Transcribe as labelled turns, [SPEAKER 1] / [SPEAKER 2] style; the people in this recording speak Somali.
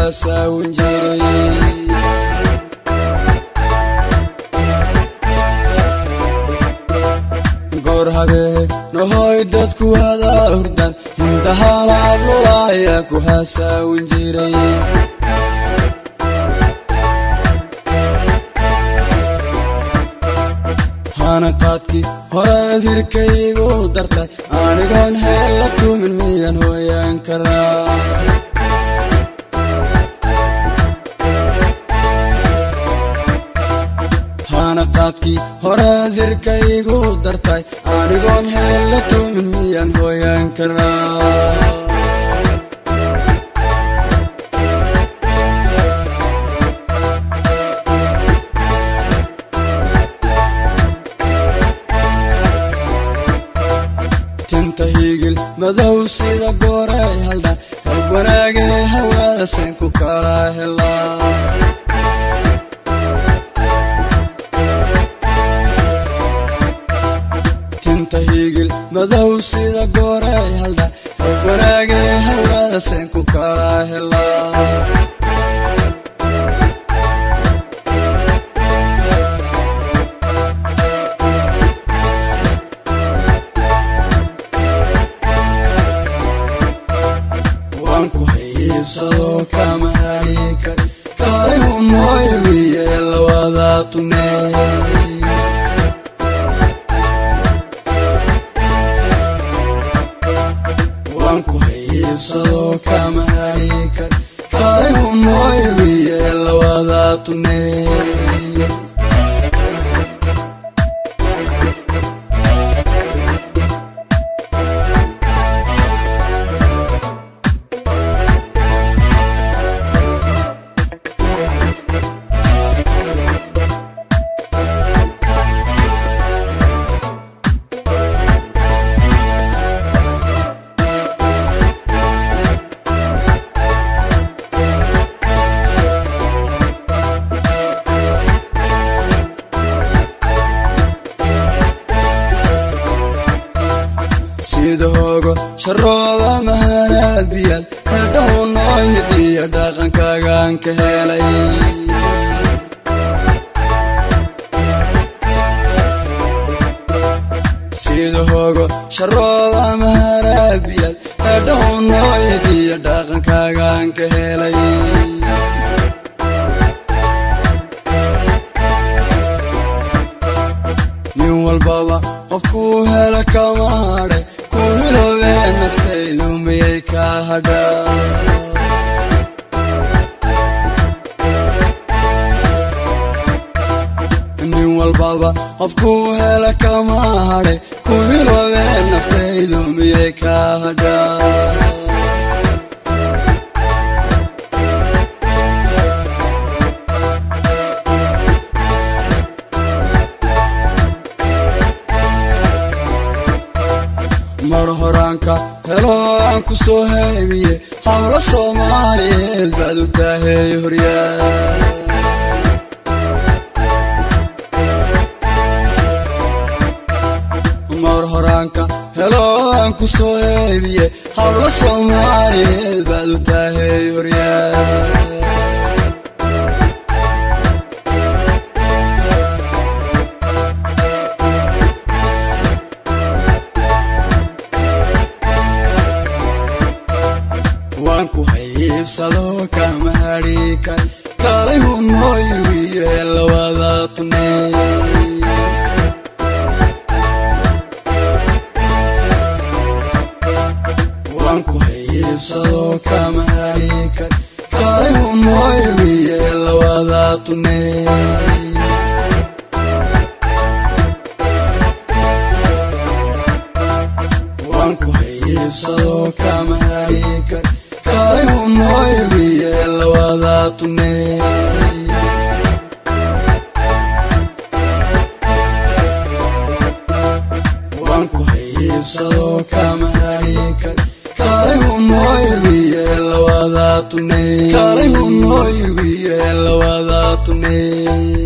[SPEAKER 1] haasaawin jiray goor habeen nahoy dadku wada hurdan hindahalaablulaya ku haasaawin jiray hanaqaadkii horeed hirkaygu dartay anigoon heel la tumin miyan hooyaan karaa hanaqaadkii horeed hirkaygu dartay anigoon heel la tumin miyan hooyaan karaa tinta hiigil madow sida gooray haldha hayb wanaagee hawaadasen ku kala helaa tinta hiigil madow sida gooray haldha hayb wanaagee hawaadasen ku kala helaa waanku hayiibsado kama hadhi kari kaayu mooyawiye lawada tuney waanku hayiibsado kama hadhi kari kaayu mooyawiye lawada tuney sida hoogo sharooda mahanaabiyal kadhow noo hidiya dhaqankaagaan ka helay sida hoogo sharooda mahanaabiyal kadhow noo hidiya dhaqankaagaan ka helay nin walbaba qofkuu hela kama hadhay ku hiloobee naftaydu miyay ka hadhaa nin walbaba qofkuu hela kama hadhay ku hiloobee naftaydu miyay ka hadhaa mar horaanka helo aan ku soo haybiye hawlo soomaaliyeed baad u taahey horyaa mar horaanka helo aan ku soo haybiye hawlo soomaaliyeed baad u taahey horyaa waanku hayiibsado kama hadhi kari kalay hu noo yirwiye lawada tuney waanku hayiibsado kama hadhi kari kalay hu noo yirwiye lawada tuney waanku hayiibsado kama hadhi kari kalay hu noo yirwiye lawada tuney waanku hayiibsado kama hadhi kari kalay hu noo yirwiye lawada tuney kalay hu noo yirwiye lawada tuney